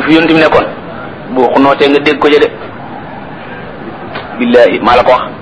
fi yonent bi nekkoon boo ko nootee nga dégg ko ja de billahi maa la ko wax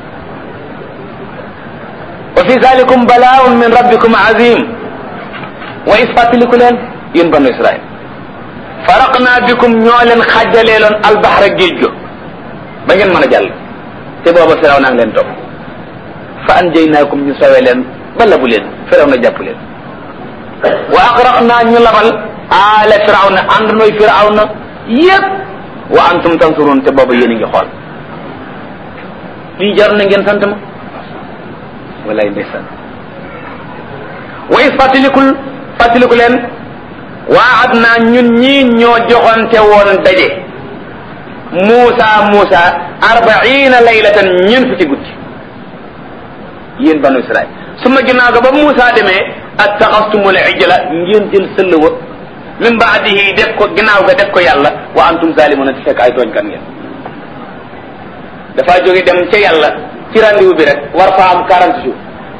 wa fi zalikum balaaun min rabbikum azim wa is fàttaliku leen yéen banu israil faraqna bikum ñoo leen xàjjaleeloon albaxra géej go ba ngeen mën a jàll te booba firaw naa ngi leen topp fa anjaynaakum ñu sawe leen ba labu leen firaw na jàpp leen wa agraqna ñu labal aala firaw na ànd nooy firaw na yépp wa antum tansurun te booba yéen a ngi xool lii jar na ngeen sant ma walaay ndeysaan wa is fàttalikul fàttaliku leen waad naa ñun ñii ñoo joxonte woon daje Muusa Muusa arbaina laylatan ñeent fukki guddi yéen banu Israil su ma ginnaaw ga ba Muusa demee attaxastumul ijla ngeen jël sëll wa min baadihi def ko ginnaaw ga def ko yàlla wa antum zalimuna ti fekk ay tooñkat ngeen dafa jóge dem ca yàlla ci rendez-vous bi rek war fa am quarante jours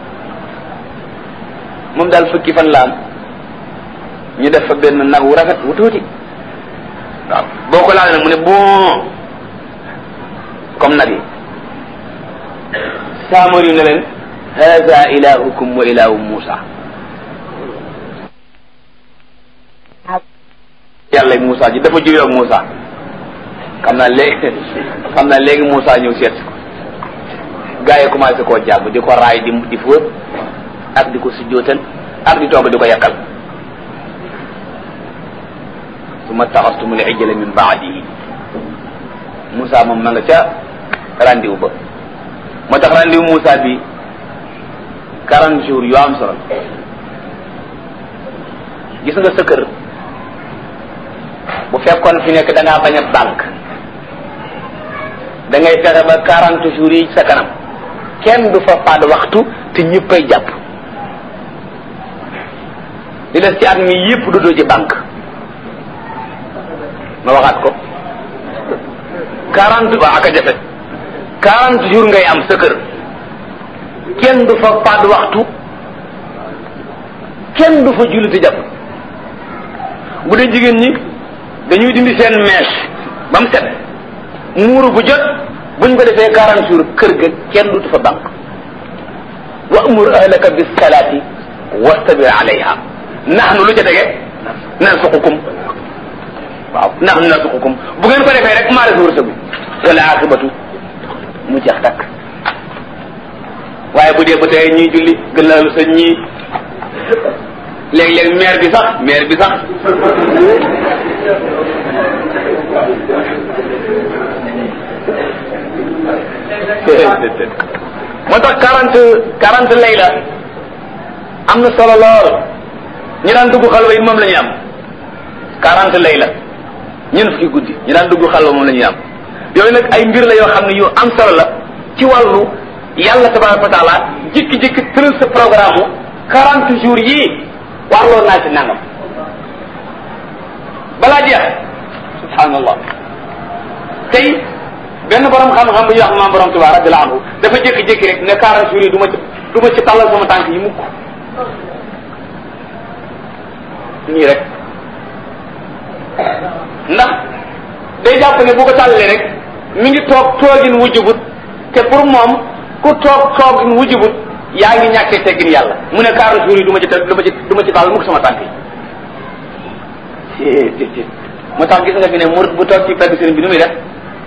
moom daal fukki fan la am ñu def fa benn nag wu rafet wu tuuti waaw boo ko laal nag mu ne bon comme nag yi saamar yu ne leen hada ilahukum wa ilahu Musa yàlla Musa ji dafa juyoo ak Musa xam naa léegi xam naa léegi Musa ñëw seet ko gaa yi commencé koo jàpp di ko raay di di fóot ak di ko sujjootal ak di toog di ko yàqal summa taxastumul ijla min baadihi Moussa moom ma nga ca rendez-vous ba moo tax rendez-vous Moussa bi quarante jours yu am solo gis nga sa kër bu fekkoon fi nekk da ngaa bañ a banque da ngay fexe ba quarante jours yi sa kanam kenn du fa faat waxtu te ñëppay jàpp li des ci at mi yëpp du doo ci banque ma waxaat ko quarante waa ak a jafe quarante jours ngay am sa kër kenn du fa faat waxtu kenn du fa julli te jàpp bu dee jigéen ñi dañuy dindi seen mèche ba mu set muuru bu jot buñ ko defee quarante jours kër ga kenn du fa banque wa amur ahlaka bis salaati wastabir alayha nahnu lu ca tege nansuqukum waaw nahnu nansuqukum bu ngeen ko defee rek maa la sa wërsëgu wala akibatu mu jeex takk waaye bu dee ba tey ñuy julli gën la lu sa ñii léeg-léeg maire bi sax maire bi sax moo tax quarante quarante layla am na solo lool ñi daan dugg xalwa yi moom la ñuy am quarante layla ñeent fukki guddi ñi daan dugg xalwa moom la ñuy am yooyu nag ay mbir la yoo xam ne yu am solo la ci wàllu yàlla tabaraka wa taala jikki-jikki tëral sa programme u quarante jours yii warloo naa ci nangam balaa jeex subhanallah tey benn borom xam-xam bu ñuy wax maam borom Tuubaa radiyallahu anhu dafa jékki-jékki rek ne quarante jours yi du ma ci du ma ci tàllal sama tànk yi mukk nii rek ndax day jàpp ne bu ko tàllalee rek mi ngi toog toogin wujjubut te pour moom ku toog toogin wujjubut yaa ngi ñàkkee teggin yàlla mu ne quarante jours yi du ma ci du ma ci du ma ci tàllal mukk sama tànk yi moo tax gis nga fi ne mu bu toog ci pegg sëriñ bi nu muy def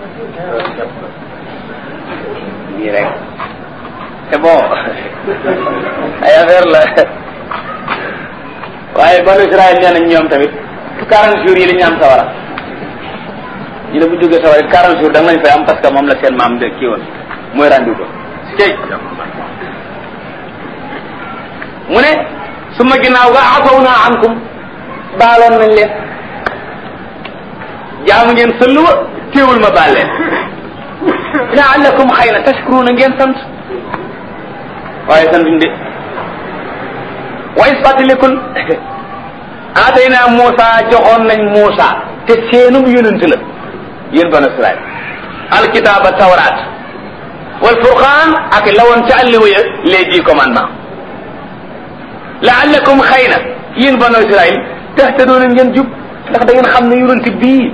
nii rek c'est bon ay affaire la waaye banu Israël nee nañ ñoom tamit quarante jours yi la ñu am sawara ñu ne bu jógee sawara it quarante jours da nga lañ fay am parce que moom la seen maam de kii woon mooy rendu ko cey mu ne su ma ginnaaw ga afaw naa ankum baaloon nañ leen jaamu ngeen sëllu wa téewul ma baal leen laallakum xëy na tashkuruna ngeen sant waaye santuñ de wa is fàttalikul aatayna Muusa joxoon nañ Muusa te seenum yonent la yéen banu Israil alkitaaba tawraat wal furqaan ak lawoon ca àlliwa ya les dix commandements laallakum xëy na yéen banu Israil taxtadoona ngeen jub ndax da ngeen xam ne yonent bii